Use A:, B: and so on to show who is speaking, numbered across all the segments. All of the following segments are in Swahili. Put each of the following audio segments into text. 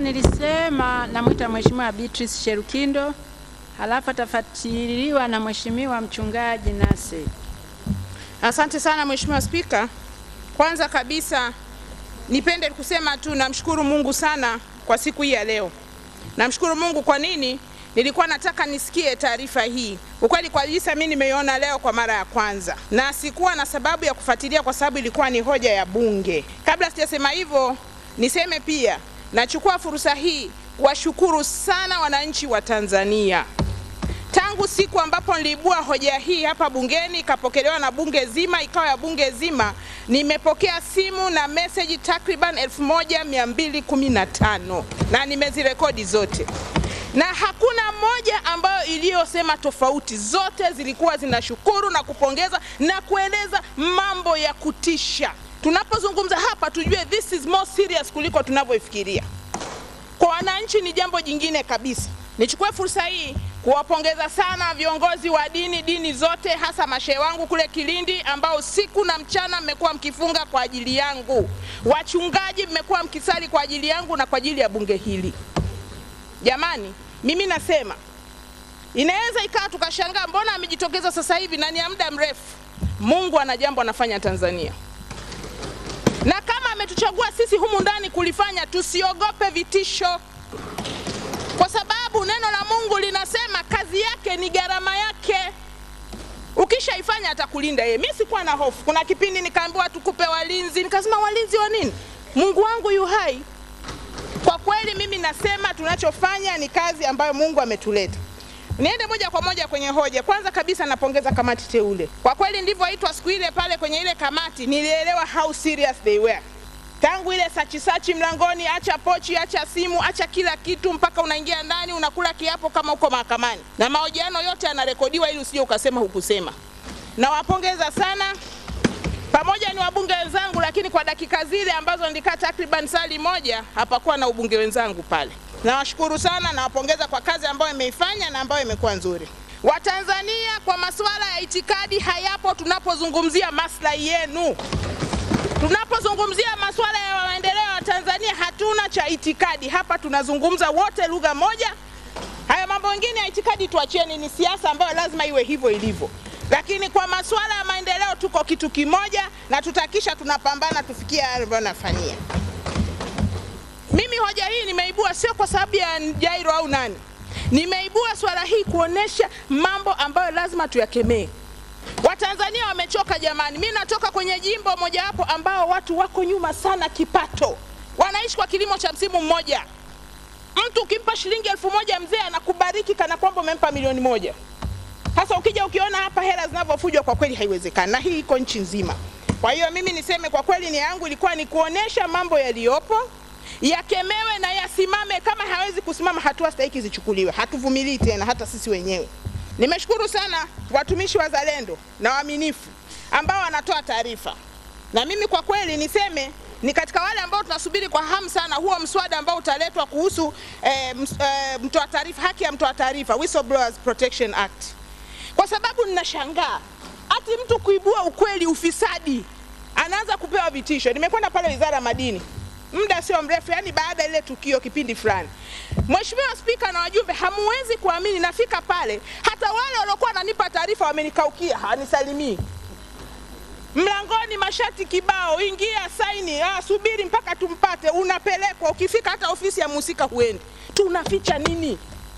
A: nilisema namwita Mheshimiwa Beatrice Sherukindo, halafu atafuatiliwa na Mheshimiwa Mchungaji Nase.
B: Asante sana Mheshimiwa Spika. Kwanza kabisa nipende kusema tu namshukuru Mungu sana kwa siku hii ya leo. Namshukuru Mungu kwa nini? Nilikuwa nataka nisikie taarifa hii. Ukweli kabisa mimi nimeiona leo kwa mara ya kwanza, na sikuwa na sababu ya kufuatilia kwa sababu ilikuwa ni hoja ya Bunge. Kabla sijasema hivyo, niseme pia nachukua fursa hii kuwashukuru sana wananchi wa Tanzania tangu siku ambapo niliibua hoja hii hapa bungeni ikapokelewa na bunge zima, ikawa ya bunge zima, nimepokea simu na meseji takriban 1215 na nimezirekodi zote, na hakuna moja ambayo iliyosema tofauti. Zote zilikuwa zinashukuru na kupongeza na kueleza mambo ya kutisha. Tunapozungumza hapa, tujue this is more serious kuliko tunavyofikiria. Kwa wananchi ni jambo jingine kabisa. Nichukue fursa hii kuwapongeza sana viongozi wa dini, dini zote, hasa mashehe wangu kule Kilindi ambao usiku na mchana mmekuwa mkifunga kwa ajili yangu. Wachungaji mmekuwa mkisali kwa ajili yangu na kwa ajili ya bunge hili. Jamani, mimi nasema inaweza ikawa tukashangaa, mbona amejitokeza sasa hivi na ni ya muda mrefu. Mungu ana jambo anafanya Tanzania, na kama ametuchagua sisi humu ndani kulifanya, tusiogope vitisho kwa sababu neno la Mungu linasema kazi yake ni gharama yake. Ukishaifanya atakulinda yeye. Mimi sikuwa na hofu. Kuna kipindi nikaambiwa tukupe walinzi, nikasema walinzi wa nini? Mungu wangu yu hai. Kwa kweli mimi nasema tunachofanya ni kazi ambayo Mungu ametuleta. Niende moja kwa moja kwenye hoja. Kwanza kabisa napongeza kamati teule. Kwa kweli ndivyoitwa siku ile pale kwenye ile kamati, nilielewa how serious they were tangu ile sachi sachi mlangoni, acha pochi, acha simu, acha kila kitu, mpaka unaingia ndani unakula kiapo kama uko mahakamani, na mahojiano yote yanarekodiwa ili usije ukasema hukusema. Nawapongeza sana pamoja ni wabunge wenzangu, lakini kwa dakika zile ambazo nilikaa takriban sali moja hapakuwa na ubunge wenzangu pale. Nawashukuru sana, nawapongeza kwa kazi ambayo imeifanya na ambayo imekuwa nzuri. Watanzania, kwa masuala ya itikadi hayapo tunapozungumzia maslahi yenu. Tunapozungumzia masuala ya maendeleo ya Tanzania hatuna cha itikadi hapa, tunazungumza wote lugha moja. Haya mambo mengine ya itikadi tuachieni, ni siasa ambayo lazima iwe hivyo ilivyo, lakini kwa masuala ya maendeleo tuko kitu kimoja na tutakisha tunapambana tufikie yale ambayo nafanyia. Mimi hoja hii nimeibua sio kwa sababu ya Jairo au nani, nimeibua swala hii kuonesha mambo ambayo lazima tuyakemee. Watanzania wamechoka jamani. Mimi natoka kwenye jimbo mojawapo ambao watu wako nyuma sana kipato, wanaishi kwa kilimo cha msimu mmoja. Mtu ukimpa shilingi elfu moja mzee anakubariki kana kwamba umempa milioni moja. Sasa ukija ukiona hapa hela zinavyofujwa, kwa kweli haiwezekani, na hii iko nchi nzima. Kwa hiyo mimi niseme kwa kweli, nia yangu ilikuwa ni kuonesha mambo yaliyopo yakemewe na yasimame. Kama hawezi kusimama, hatua stahiki zichukuliwe. Hatuvumilii tena, hata sisi wenyewe. Nimeshukuru sana watumishi wazalendo na waaminifu ambao wanatoa taarifa, na mimi kwa kweli niseme ni katika wale ambao tunasubiri kwa hamu sana huo mswada ambao utaletwa kuhusu eh, eh, mtoa taarifa, haki ya mtoa taarifa, Whistleblowers Protection Act, kwa sababu ninashangaa ati mtu kuibua ukweli, ufisadi, anaanza kupewa vitisho. Nimekwenda pale wizara ya madini muda sio mrefu, yani baada ya ile tukio kipindi fulani, Mheshimiwa Spika na wajumbe, hamuwezi kuamini, nafika pale hata wale waliokuwa wananipa taarifa wamenikaukia, hawanisalimii mlangoni, mashati kibao, ingia saini, ah, subiri mpaka tumpate, unapelekwa. Ukifika hata ofisi ya mhusika huendi. Tunaficha nini?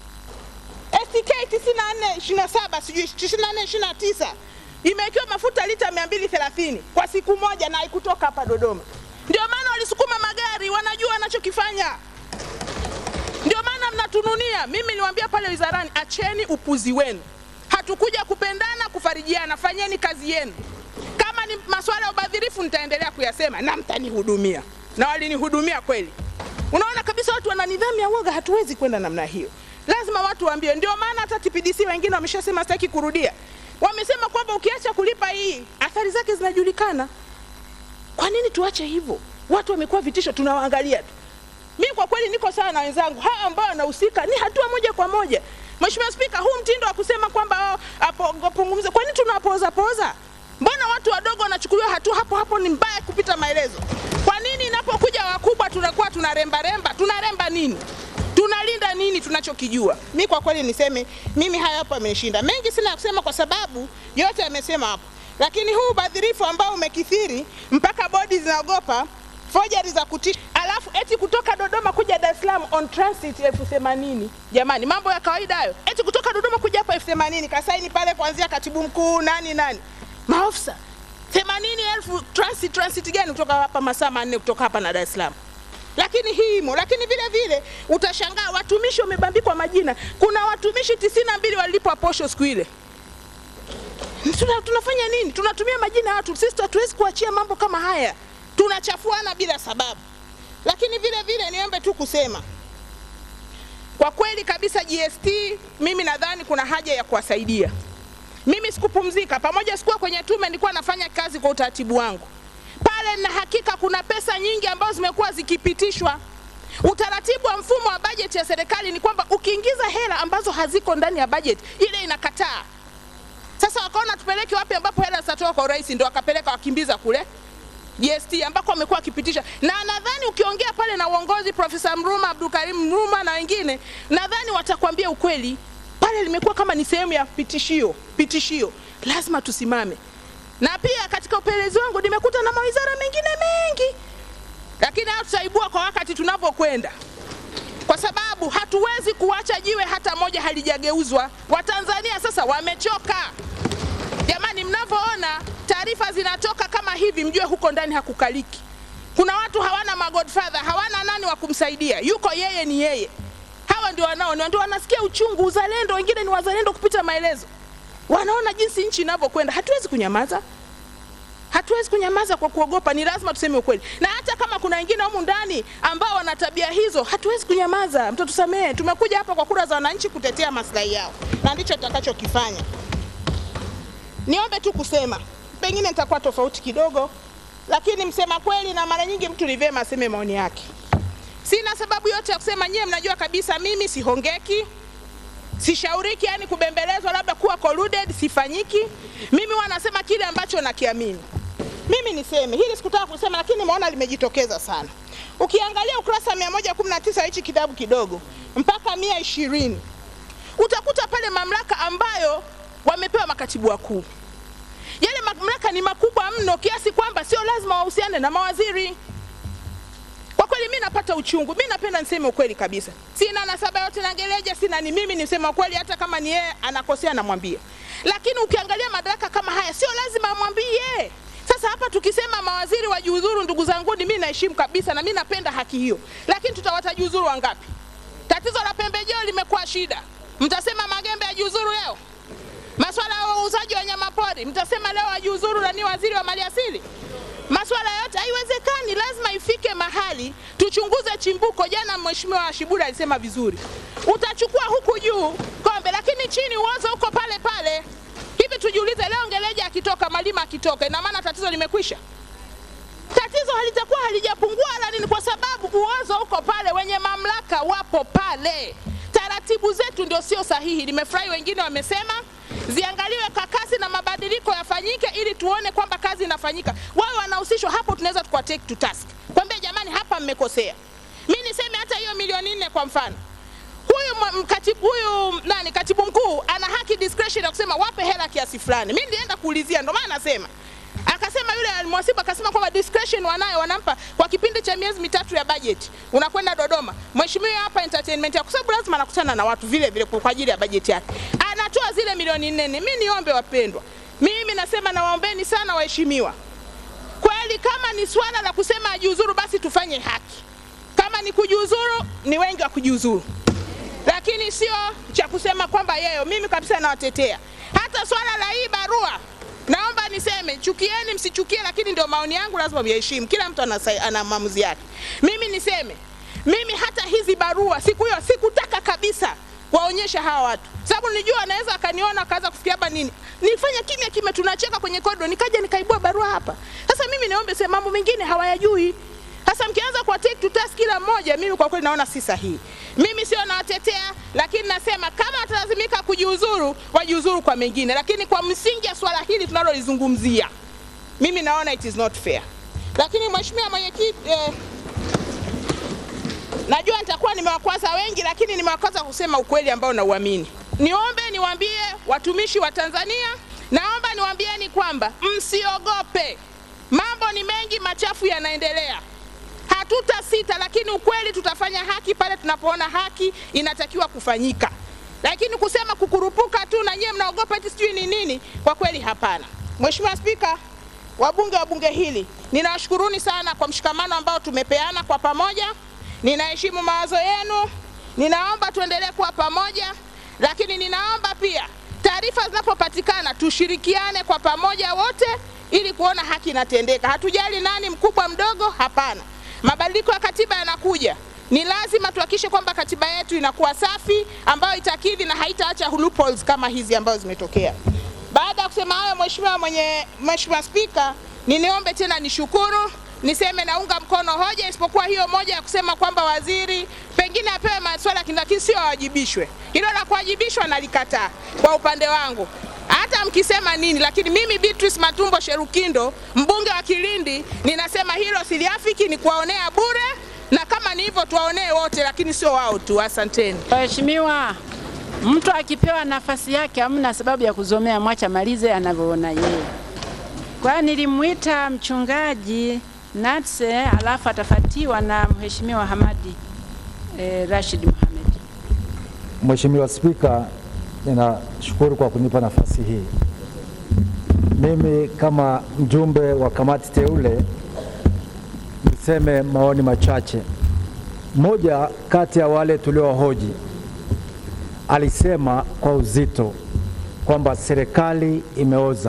B: STK 9427 sijui 9429 imewekewa mafuta lita 230 kwa siku moja na haikutoka hapa Dodoma. Ndio maana walisukuma magari, wanajua wanachokifanya. Ndio maana mnatununia. Mimi niwaambia pale wizarani, acheni upuzi wenu. Hatukuja kupendana, kufarijiana. Fanyeni kazi yenu. Kama ni masuala ya ubadhirifu, nitaendelea kuyasema na mtanihudumia, na walinihudumia kweli. Unaona kabisa watu wana nidhamu ya woga. Hatuwezi kwenda namna hiyo, lazima watu waambiwe. Ndio maana hata TPDC wengine wameshasema, sitaki kurudia, wamesema kwamba ukiacha kulipa hii athari zake zinajulikana. Kwa nini tuache hivyo? Watu wamekuwa vitisho, tunawaangalia tu. Mimi kwa kweli niko sawa na wenzangu hawa ambao wanahusika, ni hatua moja kwa moja. Mheshimiwa Spika, huu mtindo wa kusema kwamba apungumze, kwa nini tunapoza poza? Mbona watu wadogo wanachukuliwa hatua hapo hapo? Ni mbaya kupita maelezo. Kwa nini wanapokuja wakubwa tunakuwa tunaremba remba. Tunaremba nini? Tunalinda nini tunachokijua? Mi kwa kweli niseme mimi haya hapo ameshinda. Mengi sina ya kusema kwa sababu yote amesema hapo, lakini huu ubadhirifu ambao umekithiri mpaka bodi zinaogopa forgery za kutisha, alafu eti kutoka Dodoma kuja Dar es Salaam on transit elfu themanini. Jamani, mambo ya kawaida hayo. Eti kutoka Dodoma kuja hapa elfu themanini kasaini pale kuanzia katibu mkuu nani nani, maofisa themanini elfu transit. Transit gani kutoka hapa masaa manne kutoka hapa na Dar es Salaam? Lakini hii imo, lakini vile vile utashangaa watumishi wamebambikwa majina. Kuna watumishi tisini na mbili walipwa posho siku ile. Tuna, tunafanya nini? Tunatumia majina ya watu. Sisi hatuwezi kuachia mambo kama haya, tunachafuana bila sababu. Lakini vile vile niombe tu kusema kwa kweli kabisa, GST mimi nadhani kuna haja ya kuwasaidia. Mimi sikupumzika, pamoja sikuwa kwenye tume, nilikuwa nafanya kazi kwa utaratibu wangu pale, na hakika kuna pesa nyingi ambazo zimekuwa zikipitishwa. Utaratibu wa mfumo wa bajeti ya serikali ni kwamba ukiingiza hela ambazo haziko ndani ya bajeti ile inakataa. Sasa wakaona tupeleke wapi ambapo hela zitatoka kwa urahisi, ndio wakapeleka wakimbiza kule GST ambako wamekuwa wakipitisha, na nadhani ukiongea pale na uongozi, Profesa Mruma, Abdulkarim Mruma na wengine, nadhani watakwambia ukweli. Pale limekuwa kama ni sehemu ya pitishio, pitishio, lazima tusimame. Na pia katika upelelezi wangu nimekuta na mawizara mengine mengi, lakini hayo tutaibua kwa wakati tunavyokwenda, kwa sababu hatuwezi kuacha jiwe hata moja halijageuzwa. Watanzania sasa wamechoka. Jamani, mnavyoona taarifa zinatoka kama hivi, mjue huko ndani hakukaliki. Kuna watu hawana magodfather, hawana nani wa kumsaidia, yuko yeye, ni yeye. Hawa ndio wanao ndio wanasikia uchungu, uzalendo. Wengine ni wazalendo kupita maelezo, wanaona jinsi nchi inavyokwenda. Hatuwezi kunyamaza, hatuwezi kunyamaza kwa kuogopa, ni lazima tuseme ukweli. Na hata kama kuna wengine humu ndani ambao wana tabia hizo, hatuwezi kunyamaza, mtatusamehe. Tumekuja hapa kwa kura za wananchi kutetea maslahi yao, na ndicho tutakachokifanya. Niombe tu kusema, pengine nitakuwa tofauti kidogo, lakini msema kweli, na mara nyingi mtu ni vyema aseme maoni yake. Sina sababu yote ya kusema, nyewe mnajua kabisa mimi sihongeki, sishauriki, yani kubembelezwa, labda kuwa colluded, sifanyiki. Mimi wanasema kile ambacho nakiamini. Mimi niseme hili, sikutaka kusema, lakini nimeona limejitokeza sana. Ukiangalia ukurasa 119 hichi kitabu kidogo mpaka 120 utakuta pale mamlaka ambayo wamepewa makatibu wakuu. Yale mamlaka ni makubwa mno kiasi kwamba sio lazima wahusiane na mawaziri. Kwa kweli mimi napata uchungu. Mimi napenda niseme ukweli kabisa, sina nasaba yote na Ngeleja, sina ni mimi niseme ukweli, hata kama ni yeye anakosea namwambia. Lakini ukiangalia madaraka kama haya sio lazima amwambie. Sasa hapa tukisema mawaziri wajiuzuru, ndugu zangu, mimi naheshimu kabisa na mimi napenda haki hiyo, lakini tutawatajiuzuru wangapi? Tatizo la pembejeo limekuwa shida. Mtasema Magembe ajiuzuru leo? Masuala ya uuzaji wa wanyamapori mtasema leo ajiuzuru na ni waziri wa maliasili? Masuala yote haiwezekani, lazima ifike mahali tuchunguze chimbuko. Jana Mheshimiwa Shiburi alisema vizuri, utachukua huku juu kombe, lakini chini uozo uko pale pale. Hivi tujiulize, leo Ngeleja akitoka, Malima akitoka, ina maana tatizo limekwisha? Tatizo halitakuwa halijapungua wala nini, kwa sababu uozo uko pale, wenye mamlaka wapo pale. Taratibu zetu ndio sio sahihi. Nimefurahi wengine wamesema ziangaliwe kwa kasi na mabadiliko yafanyike, ili tuone kwamba kazi inafanyika. Wao wanahusishwa hapo, tunaweza tukwa take to task, kwambia jamani, hapa mmekosea. Mimi niseme hata hiyo milioni nne kwa mfano, huyu mkatibu, huyu nani, katibu mkuu ana haki discretion ya kusema wape hela kiasi fulani. Mimi nilienda kuulizia, ndio maana nasema akasema yule mwasibu akasema kwamba discretion wanayo, wanampa kwa kipindi cha miezi mitatu ya bajeti. Unakwenda Dodoma, mheshimiwa hapa entertainment ya kwa sababu lazima anakutana na watu vile vile kwa ajili ya bajeti yake, anatoa zile milioni nne. Mimi niombe wapendwa, mimi nasema nawaombeni sana waheshimiwa, kweli kama ni swala la kusema ajiuzuru, basi tufanye haki. Kama ni kujiuzuru, ni wengi wa kujiuzuru, lakini sio cha kusema kwamba yeye. Mimi kabisa nawatetea. Hata swala la hii barua Naomba niseme chukieni, msichukie, lakini ndio maoni yangu, lazima myaheshimu. Kila mtu ana, ana maamuzi yake. Mimi niseme, mimi hata hizi barua siku hiyo sikutaka kabisa waonyesha hawa watu, sababu nilijua anaweza akaniona akaanza kufikia hapa nini. Nilifanya kimya kimya, tunacheka kwenye korido, nikaja nikaibua barua hapa. Sasa mimi niombe sema, mambo mengine hawayajui. Sasa mkianza kwa take to task kila mmoja, mimi kwa kweli naona si sahihi. Mimi sio nawatetea, lakini nasema kama watalazimika kujiuzuru, wajiuzuru kwa mengine, lakini kwa msingi ya swala hili tunalolizungumzia, mimi naona it is not fair. Lakini mheshimiwa mwenyekiti, eh, Najua nitakuwa nimewakwaza wengi, lakini nimewakwaza kusema ukweli ambao nauamini. Niombe niwaambie watumishi wa Tanzania, naomba niwaambieni kwamba msiogope. Mambo ni mengi machafu yanaendelea, hatuta sita, lakini ukweli tutafanya haki pale tunapoona haki inatakiwa kufanyika. Lakini kusema kukurupuka tu na nyie mnaogopa eti sijui ni nini, kwa kweli hapana. Mheshimiwa Spika, wabunge wa bunge hili, ninawashukuruni sana kwa mshikamano ambao tumepeana kwa pamoja. Ninaheshimu mawazo yenu, ninaomba tuendelee kuwa pamoja, lakini ninaomba pia taarifa zinapopatikana tushirikiane kwa pamoja wote ili kuona haki inatendeka. Hatujali nani mkubwa mdogo, hapana. Mabadiliko ya katiba yanakuja, ni lazima tuhakikishe kwamba katiba yetu inakuwa safi, ambayo itakidhi na haitaacha loopholes kama hizi ambazo zimetokea. Baada ya kusema hayo, Mheshimiwa mwenye Mheshimiwa Spika, niniombe tena nishukuru niseme naunga mkono hoja, isipokuwa hiyo moja ya kusema kwamba waziri pengine apewe maswala lakini sio awajibishwe. Hilo la kuwajibishwa nalikataa kwa upande wangu, hata mkisema nini, lakini mimi Beatrice Matumbo Sherukindo, mbunge wa Kilindi, ninasema hilo siliafiki, ni kuwaonea bure, na kama ni hivyo tuwaonee wote, lakini sio wao tu. Asanteni.
A: Waheshimiwa, mtu akipewa nafasi yake hamna sababu ya kuzomea, mwacha malize anavyoona yeye. Kwa nilimwita mchungaji Natse alafu atafatiwa na Mheshimiwa Hamadi eh, Rashid Mohamed.
C: Mheshimiwa Spika, ninashukuru kwa kunipa nafasi hii. Mimi kama mjumbe wa kamati teule niseme maoni machache. Mmoja kati ya wale tuliowahoji alisema kwa uzito kwamba serikali imeoza,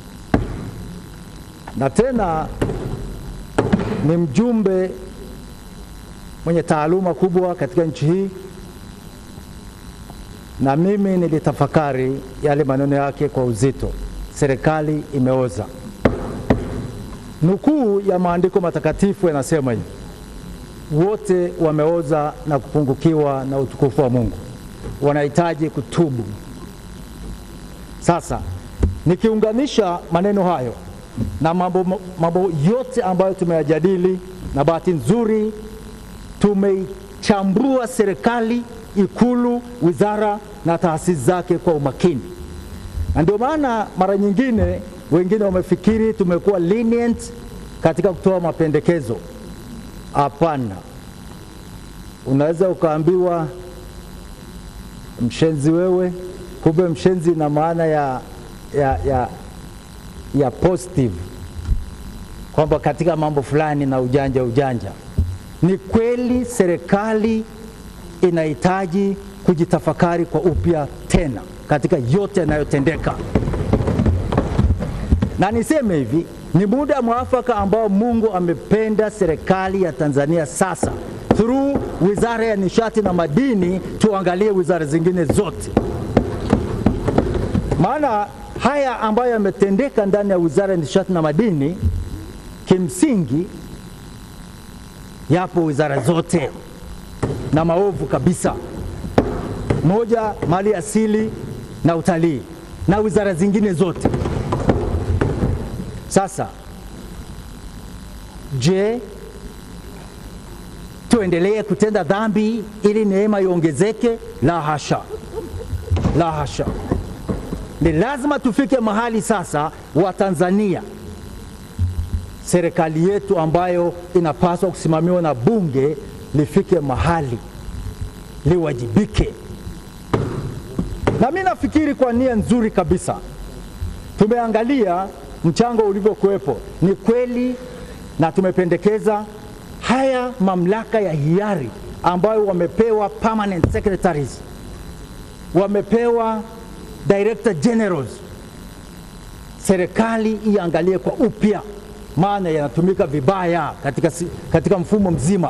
C: na tena ni mjumbe mwenye taaluma kubwa katika nchi hii, na mimi nilitafakari yale maneno yake kwa uzito, serikali imeoza. Nukuu ya maandiko matakatifu yanasema hivi, wote wameoza na kupungukiwa na utukufu wa Mungu, wanahitaji kutubu. Sasa nikiunganisha maneno hayo na mambo, mambo yote ambayo tumeyajadili, na bahati nzuri tumeichambua serikali, Ikulu, wizara na taasisi zake kwa umakini, na ndio maana mara nyingine wengine wamefikiri tumekuwa lenient katika kutoa mapendekezo. Hapana, unaweza ukaambiwa mshenzi wewe, kumbe mshenzi na maana ya, ya, ya, ya positive kwamba katika mambo fulani na ujanja ujanja. Ni kweli serikali inahitaji kujitafakari kwa upya tena katika yote yanayotendeka, na niseme hivi, ni muda mwafaka ambao Mungu amependa serikali ya Tanzania sasa through wizara ya nishati na madini, tuangalie wizara zingine zote, maana haya ambayo yametendeka ndani ya wizara ya nishati na madini kimsingi yapo wizara zote na maovu kabisa. Moja, mali asili na utalii na wizara zingine zote. Sasa je, tuendelee kutenda dhambi ili neema iongezeke? La hasha, la hasha. Ni lazima tufike mahali sasa, wa Tanzania, serikali yetu ambayo inapaswa kusimamiwa na bunge lifike mahali liwajibike. Na mimi nafikiri kwa nia nzuri kabisa tumeangalia mchango ulivyokuwepo, ni kweli, na tumependekeza haya mamlaka ya hiari ambayo wamepewa permanent secretaries, wamepewa director generals, serikali iangalie kwa upya, maana yanatumika vibaya katika, katika mfumo mzima.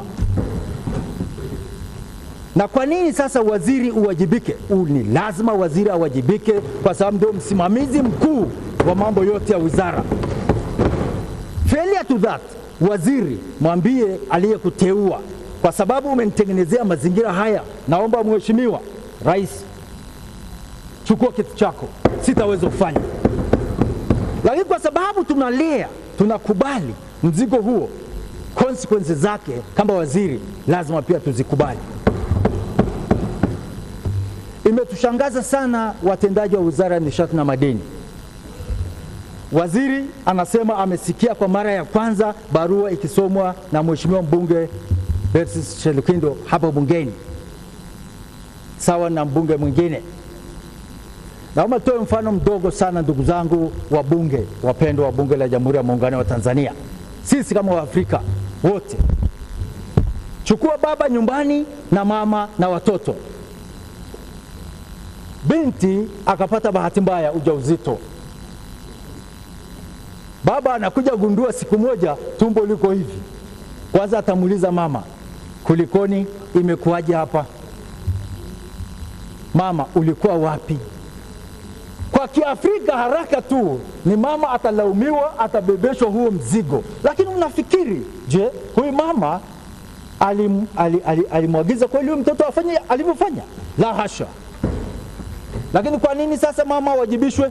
C: Na kwa nini sasa waziri uwajibike? Ni lazima waziri awajibike kwa sababu ndio msimamizi mkuu wa mambo yote ya wizara. Failure to that, waziri mwambie aliyekuteua, kwa sababu umenitengenezea mazingira haya, naomba mheshimiwa rais, chukua kitu chako, sitaweza kufanya. Lakini kwa sababu tunalea, tunakubali mzigo huo, consequences zake kama waziri lazima pia tuzikubali. Imetushangaza sana watendaji wa wizara ya nishati na madini. Waziri anasema amesikia kwa mara ya kwanza barua ikisomwa na mheshimiwa mbunge Bertus Shelukindo hapa bungeni, sawa na mbunge mwingine. Naomba toe mfano mdogo sana, ndugu zangu wabunge wapendwa wa bunge la Jamhuri ya Muungano wa Tanzania, sisi kama Waafrika wote, chukua baba nyumbani na mama na watoto. Binti akapata bahati mbaya ujauzito, baba anakuja gundua siku moja tumbo liko hivi. Kwanza atamuuliza mama, kulikoni? Imekuwaje hapa? Mama, ulikuwa wapi? Kwa Kiafrika haraka tu ni mama atalaumiwa, atabebeshwa huo mzigo. Lakini unafikiri, je, huyu mama alim, alim, alim, alimwagiza kweli huyu mtoto afanye alivyofanya? La hasha. Lakini kwa nini sasa mama awajibishwe?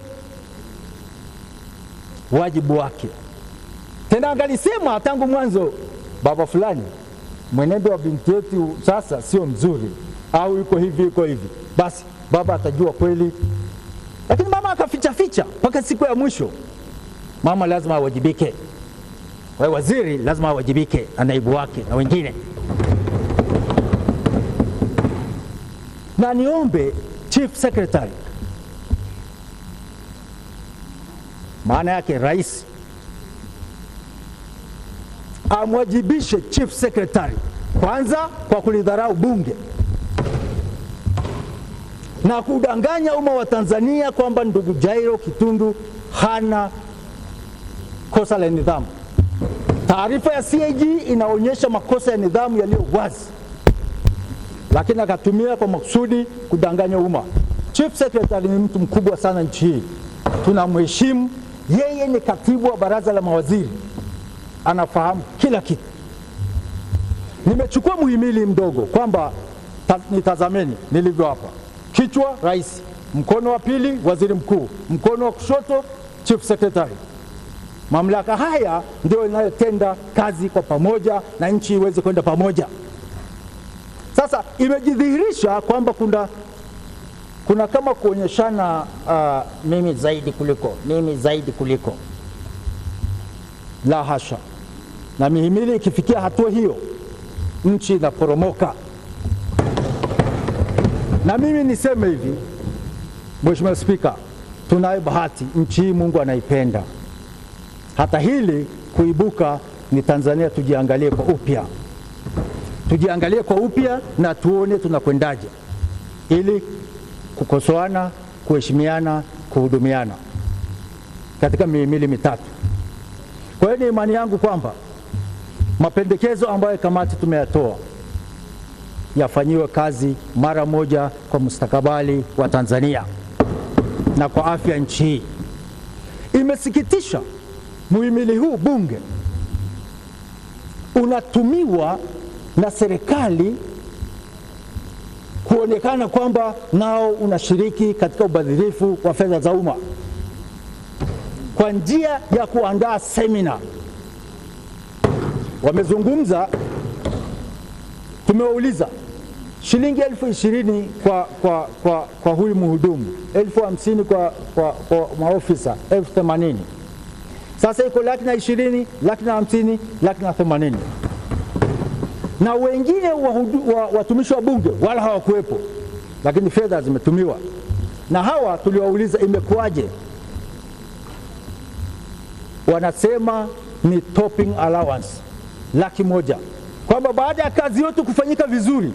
C: Wajibu wake tena, angalisema tangu mwanzo, baba fulani, mwenendo wa binti yetu sasa sio mzuri, au yuko hivi yuko hivi, basi baba atajua kweli lakini mama akaficha ficha mpaka siku ya mwisho. Mama lazima awajibike, kwa waziri lazima awajibike na naibu wake na wengine. Na niombe chief secretary, maana yake rais, amwajibishe chief secretary kwanza kwa kulidharau bunge na kudanganya umma wa Tanzania kwamba ndugu Jairo Kitundu hana kosa la nidhamu. Taarifa ya CAG inaonyesha makosa ya nidhamu yaliyo wazi, lakini akatumia kwa makusudi kudanganya umma. Chief Secretary ni mtu mkubwa sana nchi hii, tunamheshimu. Yeye ni katibu wa baraza la mawaziri, anafahamu kila kitu. Nimechukua muhimili mdogo kwamba ta, nitazameni nilivyo hapa kichwa rais, mkono wa pili waziri mkuu, mkono wa kushoto chief secretary. Mamlaka haya ndio inayotenda kazi kwa pamoja na nchi iweze kwenda pamoja. Sasa imejidhihirisha kwamba kuna, kuna kama kuonyeshana uh, mimi zaidi kuliko mimi zaidi kuliko. La hasha! Na mihimili ikifikia hatua hiyo, nchi inaporomoka. Na mimi niseme hivi, Mheshimiwa Spika, tunayo bahati, nchi hii Mungu anaipenda. Hata hili kuibuka ni Tanzania, tujiangalie kwa upya, tujiangalie kwa upya na tuone tunakwendaje, ili kukosoana, kuheshimiana, kuhudumiana katika mihimili mitatu. Kwa hiyo ni imani yangu kwamba mapendekezo ambayo kamati tumeyatoa yafanyiwe kazi mara moja kwa mustakabali wa Tanzania na kwa afya nchi hii. Imesikitisha, muhimili huu bunge unatumiwa na serikali kuonekana kwamba nao unashiriki katika ubadhirifu wa fedha za umma kwa njia ya kuandaa semina. Wamezungumza, tumewauliza shilingi elfu ishirini kwa, kwa, kwa, kwa huyu mhudumu, elfu hamsini kwa, kwa, kwa maofisa, elfu themanini sasa iko laki na ishirini, laki na hamsini, laki na themanini na wengine wahudu, wa, watumishi wa bunge wala hawakuwepo, lakini fedha zimetumiwa. Na hawa tuliwauliza imekuwaje, wanasema ni topping allowance laki moja, kwamba baada ya kazi yote kufanyika vizuri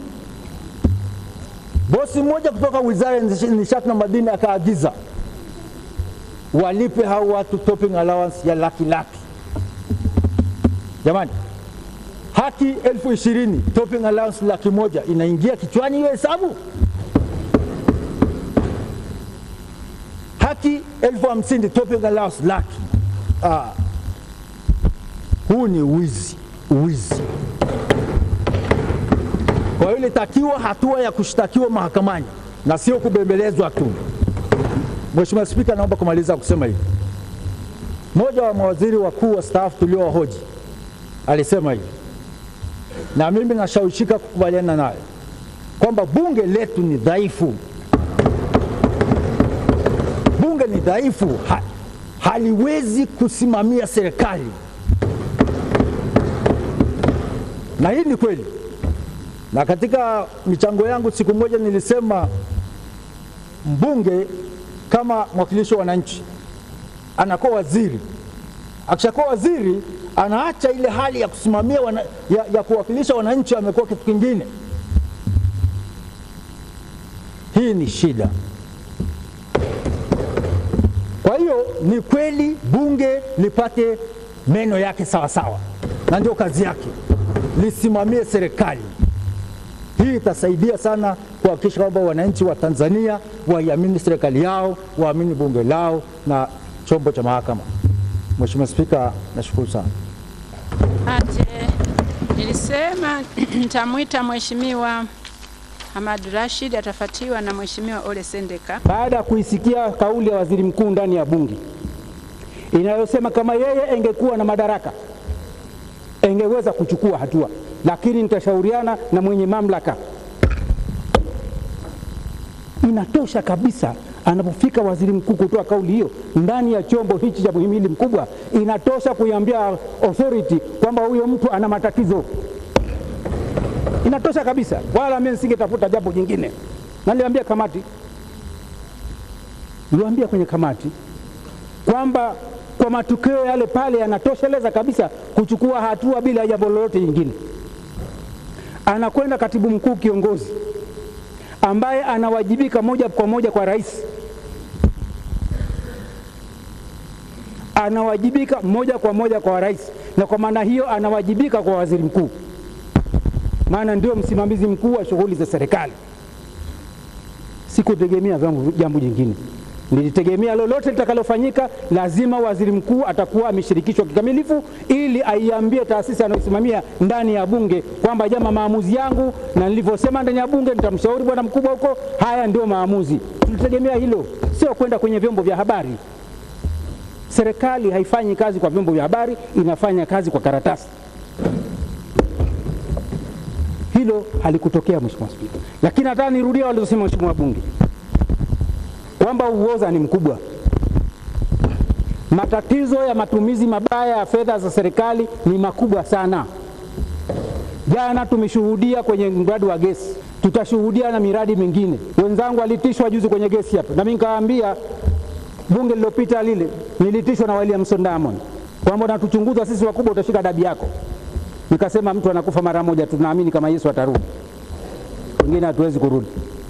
C: Bosi mmoja kutoka Wizara ya Nishati na Madini akaagiza walipe hao watu topping allowance ya laki laki. Jamani, haki elfu ishirini topping allowance laki moja inaingia kichwani hiyo hesabu? Haki elfu hamsini topping allowance laki. Ah, huu ni wizi, wizi. Kwa hiyo ilitakiwa hatua ya kushtakiwa mahakamani na sio kubembelezwa tu. Mheshimiwa Spika, naomba kumaliza kusema hivi. Mmoja wa mawaziri wakuu wastaafu tuliowahoji alisema hivi, na mimi nashawishika kukubaliana naye kwamba bunge letu ni dhaifu. Bunge ni dhaifu, ha, haliwezi kusimamia serikali, na hii ni kweli. Na katika michango yangu siku moja nilisema mbunge kama mwakilishi wa wananchi anakuwa waziri. Akishakuwa waziri, anaacha ile hali ya kusimamia wana, ya, ya kuwakilisha wananchi, amekuwa kitu kingine. Hii ni shida. Kwa hiyo ni kweli bunge lipate meno yake sawa sawa, na ndio kazi yake, lisimamie serikali. Hii itasaidia sana kuhakikisha kwamba wananchi wa Tanzania waiamini serikali yao, waamini bunge lao na chombo cha mahakama. Mheshimiwa Spika, nashukuru sana.
A: Ate, nilisema nitamwita Mheshimiwa Hamad Rashid atafuatiwa na Mheshimiwa Ole Sendeka.
D: baada ya kuisikia kauli ya waziri mkuu ndani ya bunge inayosema kama yeye engekuwa na madaraka engeweza kuchukua hatua, lakini nitashauriana na mwenye mamlaka. Inatosha kabisa anapofika waziri mkuu kutoa kauli hiyo ndani ya chombo hichi cha muhimili mkubwa, inatosha kuiambia authority kwamba huyo mtu ana matatizo. Inatosha kabisa, wala mimi nisingetafuta jambo jingine. Na niliambia kamati, niliwaambia kwenye kamati kwamba kwa matukio yale pale yanatosheleza kabisa kuchukua hatua bila jambo lolote jingine. Anakwenda katibu mkuu kiongozi ambaye anawajibika moja kwa moja kwa rais, anawajibika moja kwa moja kwa rais, na kwa maana hiyo anawajibika kwa waziri mkuu, maana ndio msimamizi mkuu wa shughuli za serikali. Sikutegemea vyangu jambo jingine, nilitegemea lolote litakalofanyika, lazima waziri mkuu atakuwa ameshirikishwa kikamilifu, ili aiambie taasisi anayosimamia ndani ya bunge kwamba jama, maamuzi yangu na nilivyosema ndani ya bunge, nitamshauri bwana mkubwa huko, haya ndio maamuzi. Tulitegemea hilo, sio kwenda kwenye vyombo vya habari. Serikali haifanyi kazi kwa vyombo vya habari, inafanya kazi kwa karatasi. Hilo halikutokea Mheshimiwa Spika, lakini nataka nirudia walizosema Mheshimiwa Bunge kwamba uoza ni mkubwa. Matatizo ya matumizi mabaya ya fedha za serikali ni makubwa sana. Jana tumeshuhudia kwenye mradi wa gesi, tutashuhudia na miradi mingine. Wenzangu walitishwa juzi kwenye gesi hapa, na mimi nikawaambia bunge lililopita lile, nilitishwa na Williamson Diamond kwamba unatuchunguza sisi wakubwa, utashika dabi yako. Nikasema mtu anakufa mara moja, tunaamini kama Yesu atarudi, wengine hatuwezi kurudi.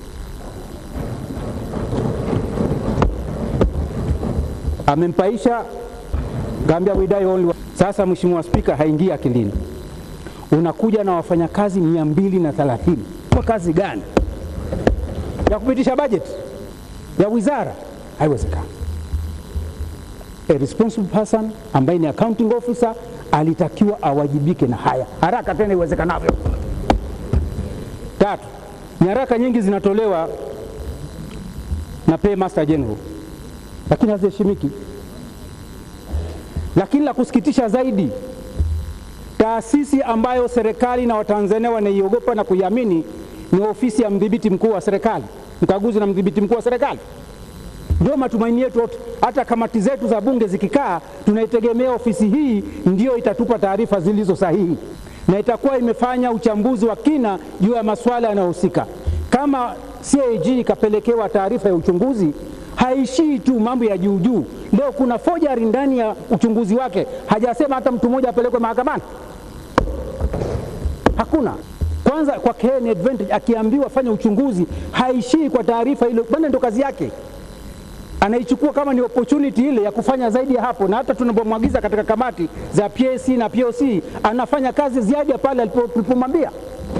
D: amempaisha kaambia we die only. Sasa Mheshimiwa Spika, haingii akilini, unakuja na wafanyakazi mia mbili na thelathini kwa kazi gani ya kupitisha bajeti ya wizara? Haiwezekani. A responsible person ambaye ni accounting officer alitakiwa awajibike na haya haraka tena iwezekanavyo. Tatu, nyaraka nyingi zinatolewa na Paymaster General lakini haziheshimiki. Lakini la kusikitisha zaidi, taasisi ambayo serikali na Watanzania wanaiogopa na kuiamini ni ofisi ya mdhibiti mkuu wa serikali, mkaguzi na mdhibiti mkuu wa serikali. Ndio matumaini yetu yote. Hata kamati zetu za bunge zikikaa, tunaitegemea ofisi hii ndio itatupa taarifa zilizo sahihi na itakuwa imefanya uchambuzi wa kina juu ya masuala yanayohusika. Kama CAG ikapelekewa taarifa ya uchunguzi haishii tu mambo ya juu juu. Leo kuna forgery ndani ya uchunguzi wake, hajasema hata mtu mmoja apelekwe mahakamani, hakuna. Kwanza kwake ni advantage, akiambiwa fanya uchunguzi haishii kwa taarifa ile, bwana, ndo kazi yake, anaichukua kama ni opportunity ile ya kufanya zaidi ya hapo, na hata tunapomwagiza katika kamati za PAC na POC anafanya kazi ziada pale alipomwambia.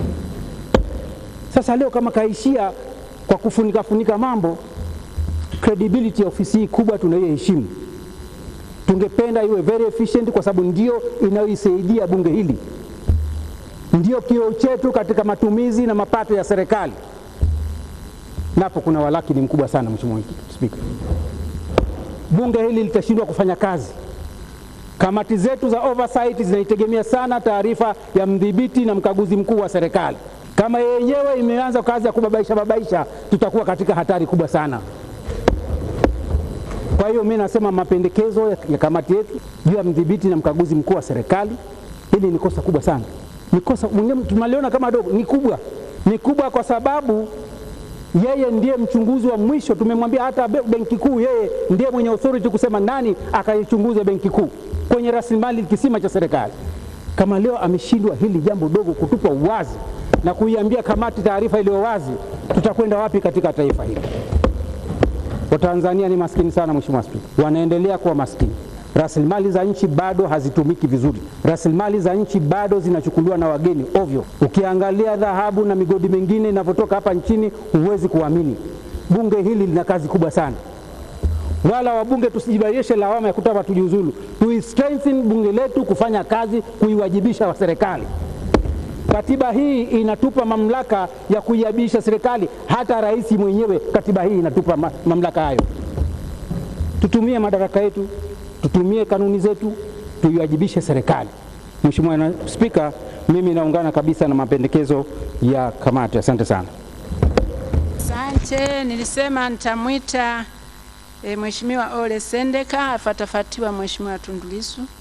D: Sasa leo kama kaishia kwa kufunika funika mambo credibility ya ofisi hii kubwa tunayoheshimu, tungependa iwe very efficient, kwa sababu ndio inayoisaidia bunge hili, ndio kioo chetu katika matumizi na mapato ya serikali. Napo kuna walakini mkubwa sana, Mheshimiwa Spika, bunge hili litashindwa kufanya kazi Kamati zetu za oversight zinaitegemea sana taarifa ya mdhibiti na mkaguzi mkuu wa serikali. Kama yenyewe imeanza kazi ya kubabaisha babaisha, tutakuwa katika hatari kubwa sana. Kwa hiyo mimi nasema mapendekezo ya, ya kamati yetu juu ya mdhibiti na mkaguzi mkuu wa serikali, hili ni kosa kubwa sana. Ni kosa mwingine tunaliona kama dogo, ni kubwa, ni kubwa kwa sababu yeye ndiye mchunguzi wa mwisho. Tumemwambia hata be- benki kuu, yeye ndiye mwenye authority kusema nani akaichunguze benki kuu kwenye rasilimali kisima cha serikali. Kama leo ameshindwa hili jambo dogo kutupa uwazi na kuiambia kamati taarifa iliyo wazi, tutakwenda wapi katika taifa hili? Watanzania ni maskini sana, Mheshimiwa Spika, wanaendelea kuwa maskini. Rasilimali za nchi bado hazitumiki vizuri, rasilimali za nchi bado zinachukuliwa na wageni ovyo. Ukiangalia dhahabu na migodi mingine inavyotoka hapa nchini, huwezi kuamini. Bunge hili lina kazi kubwa sana, wala wabunge tusijibaishe lawama ya kutaka tujiuzulu. Tu strengthen bunge letu kufanya kazi, kuiwajibisha wa serikali. Katiba hii inatupa mamlaka ya kuiabisha serikali, hata rais mwenyewe. Katiba hii inatupa ma mamlaka hayo. Tutumie madaraka yetu, tutumie kanuni zetu, tuiwajibishe serikali. Mheshimiwa na- Spika, mimi naungana kabisa na mapendekezo ya kamati. Asante sana.
A: Asante, nilisema nitamwita e, Mheshimiwa Ole Sendeka afatafatiwa Mheshimiwa Tundu Lissu.